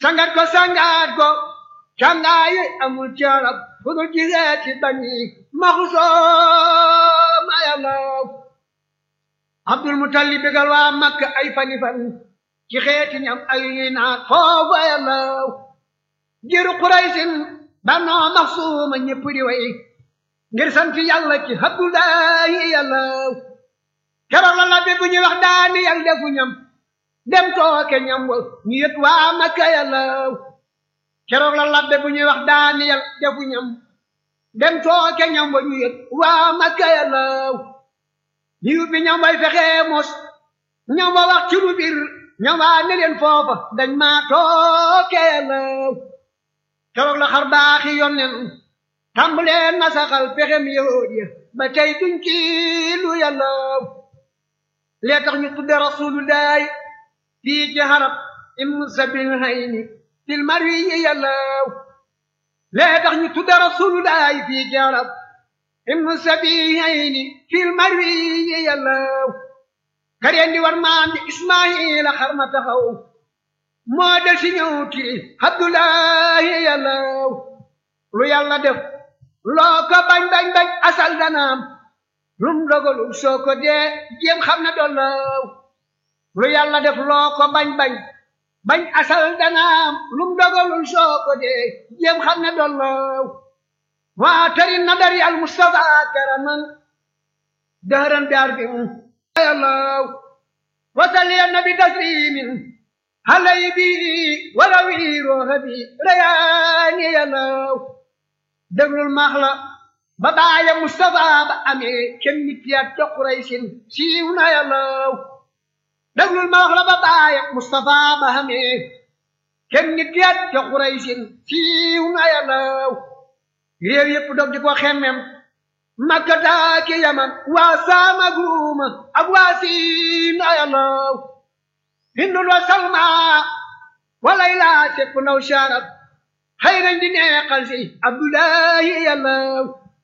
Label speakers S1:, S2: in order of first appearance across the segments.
S1: sangat ko sangat ko cangaayi amul carab fu dul jigeeti bani maxusoo yàllaw abdul mutalib bégal waa makka ay fani fan ci xeeti ñam ay ñuy naat foofa yàllaw jiru quraysin bannoo maxsuuma ñëpp di way ngir sant yàlla ci abdullahi yàllaw keroog la labbe bu ñuy wax daani yàlla defu ñam dem tooke ñam wa ñu yët waa makka yàllaw keroog la labbe bu ñuy wax daani yàlla defu ñam dem tooke ñam wa ñu yët waa makka yàllaw liu bi ñam way fexee mos ñam wa wax ci lu bir ñam waa ne leen foofa dañ maa tooke yàllaw keroog la xar baaxi yonnen tàmbalee nasaxal pexem yahood ya ba tey duñ ci lu yàllaw lee tax ñu tudde rasulullahi fii ci harab im sabil hayni fil marwi yi yàllaw lee tax ñu tudde rasulullahi fii ci harab im sabil hayni fil marwi yi yàllaw kareen di war maam di ismaila xar ma taxaw moo del si ñëw ti abdullahi yàllaw lu yàlla def loo ko bañ bañ bañ asal danaam lum dogalu soo ko dee jéem xam ne dollaw lu yàlla def loo ko bañ bañ bañ asal danaam lum dogalul soo ko dee jéem xam ne dollaw waa tari nadari al mustafa karaman dahran bi arbin yàllaw wasalli nabi taslimin halay bi walawi rooxa bi rayaani yàllaw déglul maax la ba baaya Mustafa ba amee kenn nit yaat ca Quraysin siiw na yàllaw déglul maax la ba baaya Mustafa ba amee kenn nit yaat ca Quraysin siiw na yàllaw réew yépp dog di ko xemmem Makka taaki Yaman waa Saama Guuma ak waa Siin na yàllaw Hindul wa Salma walay sepp naw sharab xëy nañ di neexal si abdullahi yàllaw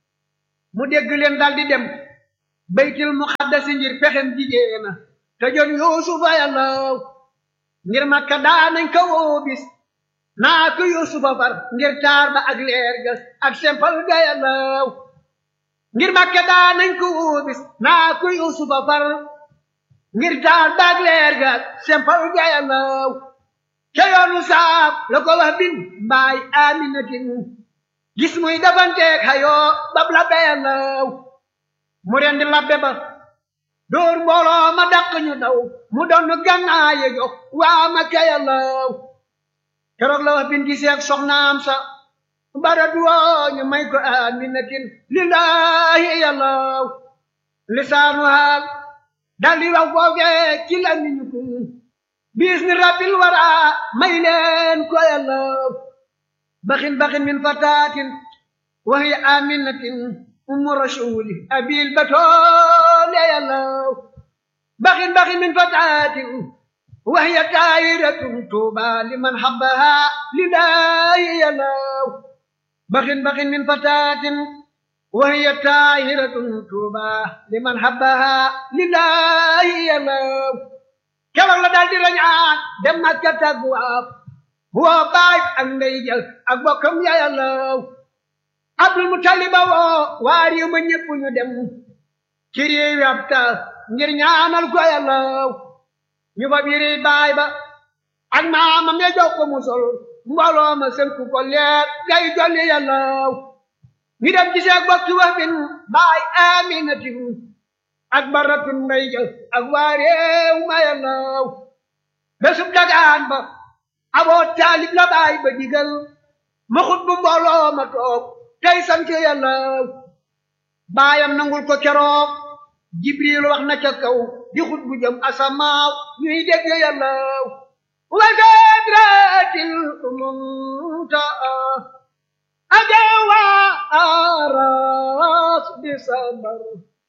S1: mu dégg leen dal di dem baytil muqaddasi ngir pexem jigéena te jon yuusufa yàllaw ngir makka daanañ ko woo bis naa ko yuusufa far ngir taar ba ak leer ga ak sempal ga yàllaw ngir makka daanañ ko woo bis naa ko yuusufa far ngir taar ba ak leer ga ak sempal ga yàllaw ca yoonu saab la ko wax bin mbaay aminatin gis muy dafanteeg xayoo bab labbe yàllaw mu rendi labbe ba dóor mbooloo ma dàq ñu daw mu doon gànnaaye jox waa Makka yàllaw keroog la wax bin giseeg soxnaam sa bara duwoo ñu may ko aminatin lillahi yàllaw lisaanu haal daldi wax foofee ci la ñu ko biis ni rabbil wara may leen ko yàllaw baxin baxin min fataatin wa hiya aminatin ummu rasuli abil batoole yàllaw baxin baxin min fataatin wa hiya taayiratun tuuba liman habbaha lillahi yàllaw baxin baxin min fataatin wa hiya taayiratun tuuba liman habbaha lillahi yàllaw keroog la daal di rañaan dem Makka tagwaaf woo baay ak ndey jël ak bokkam ya yàllaw Abdul Mutaliba woo waa réew ma ñëpp ñu dem ci réewi ab taal ngir ñaanal ko yàllaw ñu fa biri baay ba ak maamam ya jox ko mu sol mbooloo ma sënku ko leer gay jolli yàllaw ñu dem gisee ak bokki wax bin baay aminatin ak baratun mbay jël ak waa réew ma yàllaw bésub dagaan ba aboo taalib la baay ba digal ma xut bu mbooloo ma toog tey sant yàllaw baayam nangul ko keroog jibril wax na ca kaw di xut bu jëm asamaaw ñuy dégg yàllaw wa sadratil muntaa ajawa aras bi sabar